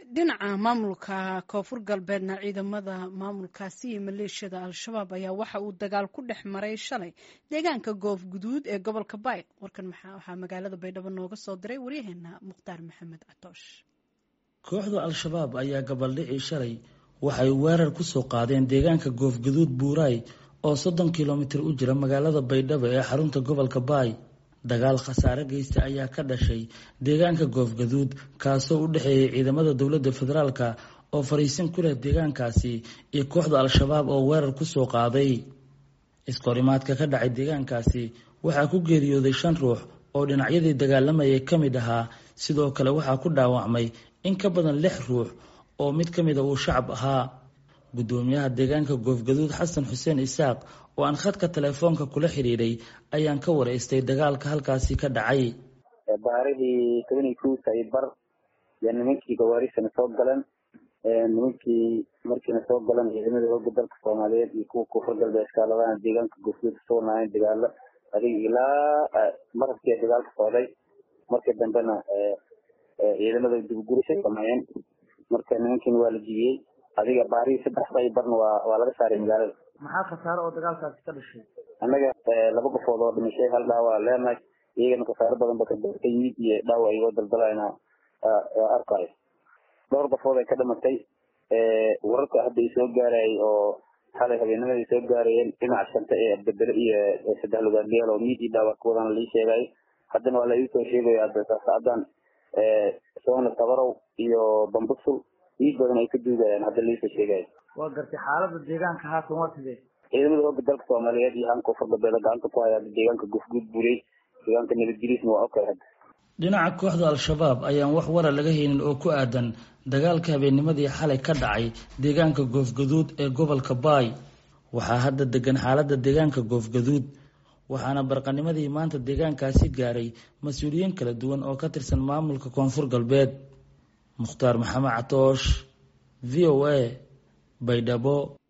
dhinaca maamulka koonfur galbeedna ciidamada maamulkaasi iyo maleeshiyada al-shabaab ayaa waxa uu dagaal ku dhex maray shalay deegaanka goof guduud ee gobolka baay warkan waxaa magaalada baydhabo nooga soo diray waryaheena mukhtaar maxamed catoosh kooxda al-shabaab ayaa gabaldhicii shalay waxay weerar kusoo qaadeen deegaanka goof guduud buuraay oo soddon kilomitir u jira magaalada baydhabo ee xarunta gobolka baay dagaal khasaare geysta ayaa ka dhashay deegaanka goofgaduud kaasoo u dhexeeyay ciidamada dowladda federaalka oo fariisin ku leh deegaankaasi iyo kooxda al-shabaab oo weerar kusoo qaaday iskahorimaadka ka dhacay deegaankaasi waxaa ku geeriyooday shan ruux oo dhinacyadii dagaalamayay ka mid ahaa sidoo kale waxaa ku dhaawacmay in ka badan lix ruux oo mid ka mida uu shacab ahaa guddoomiyaha deegaanka goofgaduud xasan xuseen isaaq oo aan khadka telefoonka kula xidhiidhay ayaan ka waraystay dagaalka halkaasi ka dhacay baarihii toban iyo kow saybar yaa nimankii gawaarisana soo galeen nimankii markiina soo galan ciidamada hooga dalka soomaaliyeed iyo kuwa koonfur galbeed iskaaladana deegaanka goofguud kasoo naayeen dagaalo adiga ilaa marabkii dagaalka socday markii dambena ciidamada dibgurisay sameeyeen marka nimankiina waa la jibiyey adiga baarihii saddex saybarna waa waa laga saaray magaalada maxaa khasaare oo dagaalkaasi ka dhashay annaga laba qofood oo dhimashay hal dhaawac leenahay iyagana khasaaro badan ba ka yimid iyo dhaawac igoo daldalayna arkayo dhowr qofood ay ka dhimatay wararka hadda ay soo gaarayay oo xalay habeenimada ay soo gaarayeen dhinaca shanta ee abdabere iyo saddex lugaadgeel oo miid iyo dhaawac ka wadana lii sheegayo haddana waa la iisoo sheegaya saacadan soona tabarow iyo bambusul iid badan ay ka duugayaan hadda liisoo sheegayo waa gartay xaalada deegaanka haatan waa sidee ciidamada hooga dalka soomaaliyeed iyo han koonfur galbeed gacanta ku haya deegaanka gufguud buurey deegaanka nabadgeliisna waa okay hadda dhinaca kooxda al-shabaab ayaan wax wara laga haynin oo ku aadan dagaalka habeennimadii xalay ka dhacay deegaanka goofgaduud ee gobolka baay waxaa hadda degan xaaladda deegaanka goofgaduud waxaana barqanimadii maanta deegaankaasi gaaray mas-uuliyiin kala duwan oo ka tirsan maamulka koonfur galbeed mukhtaar maxamed catoosh v o a baydhabo